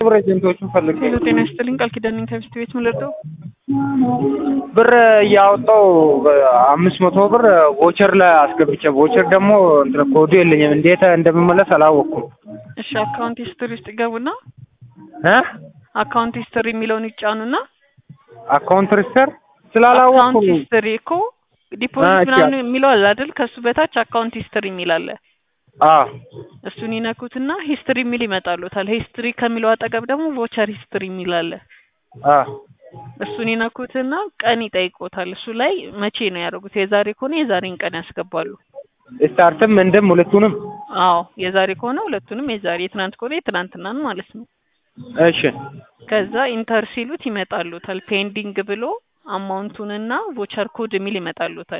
ብር ኤጀንቶቹን ፈልጌ ሄሎ ጤና ይስጥልኝ ቃል ኪዳን ነኝ ከሚስት ቤት ምን ልርዳው? ብር እያወጣው አምስት መቶ ብር ቮቸር ላይ አስገብቼ ቮቸር ደግሞ እንትን ኮዱ የለኝም እንዴት እንደምመለስ አላወቅኩም እሺ አካውንት ሂስትሪ ውስጥ ይገቡና እ አካውንት ሂስትሪ የሚለውን ይጫኑና አካውንት ሪስተር አካውንት ስላላወቅኩም ሂስትሪ እኮ ዲፖዚት እሺ። ምናምን የሚለው አለ አይደል? ከሱ በታች አካውንት ሂስትሪ የሚል አለ። አ እሱን ይነኩትና ሂስትሪ የሚል ይመጣሉታል። ሂስትሪ ከሚለው አጠገብ ደግሞ ቮቸር ሂስትሪ የሚል አለ። አ እሱን ይነኩትና ቀን ይጠይቆታል። እሱ ላይ መቼ ነው ያደረጉት? የዛሬ ከሆነ የዛሬን ቀን ያስገባሉ። ስታርትም እንደም ሁለቱንም አዎ የዛሬ ከሆነ ሁለቱንም የዛሬ፣ የትናንት ከሆነ የትናንትናን ማለት ነው። እሺ ከዛ ኢንተር ሲሉት ይመጣሉታል። ፔንዲንግ ብሎ አማውንቱንና ቮቸር ኮድ የሚል ይመጣሉታል።